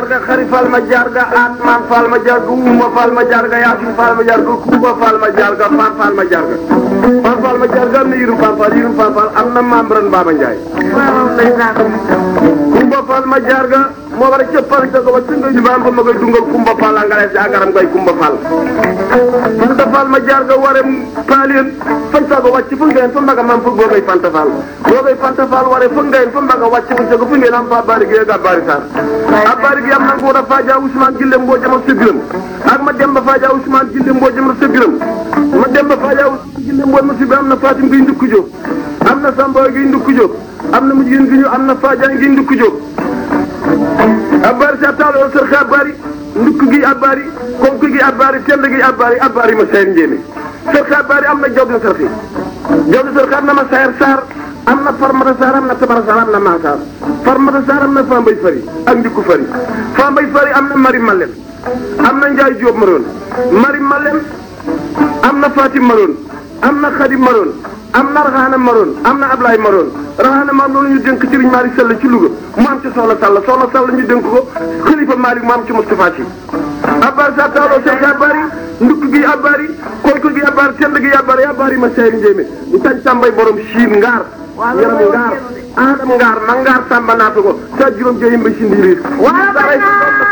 jarga xari fal ma jarga atman fal ma jarga uma fal ma jarga yasin fal ma jarga kuba fal ma jarga fan fal ma jarga fan fal ma jarga am na yirum fan fal yirum fan fal am na membran Baba Ndiaye kumba fal ma jarga moo war a cëppal ca ko ba tunga ñu baam ba ma koy dungal kumba fal angale si agaram koy kumba fal fanta fal ma jarga warem paalien fan sago wàcc fu ngeen fa mbaga mam fug boogay fanta fal boogay fanta fal ware fu ngeen fa mbaga wàcc fu sago fu ngeen am fa bari gi ga bari sar a bari gi am na nguur a faaja Ousmane Gille mboo jama sa biram ak ma dem ba faaja Ousmane Gille mboo jama sa biram ma dem ba faaja Ousmane Gille mboo ma si bi am na Fatim gi ndukku jóg am na Samba gi ndukku jóg am na mujjin gi ñu am na faaja gi ndukku jóg abbaari sa taalo sër xa abbaari ndukk gi abbaari konk gi abbaari tend gi abbaari abbaari ma sayar njéeme sër xa abbaari am na jaw di sër xi jaw di sër xa am na ma sayar saar am na farmata saar am na tabara saar am na maasaar farmata saar am na fambay fari ak ndikku fari fambay fari am na mari malem am na njaay jóob maroon mari malem am na fatim maroon am na xadim maroon am na raxaana maroon am na ablaay maroon raxaana maroon loolu ñu dénk Serigne Malick Sall ci Louga mu am ci soxla Sall soxla Sall ñu dénk ko xalifa Malick mu am ci Moustapha Sy abbaari sa taaloo sek abbaari ndukk gi abbaari koyko gi abbaari tend gi abbaari abbaari ma sayri njéemé ñu tañ tàmbay borom siin ngaar yaram ngaar adam ngaar ma ngaar sàmba naata ko sa juróom jeyim ba si ndiiriir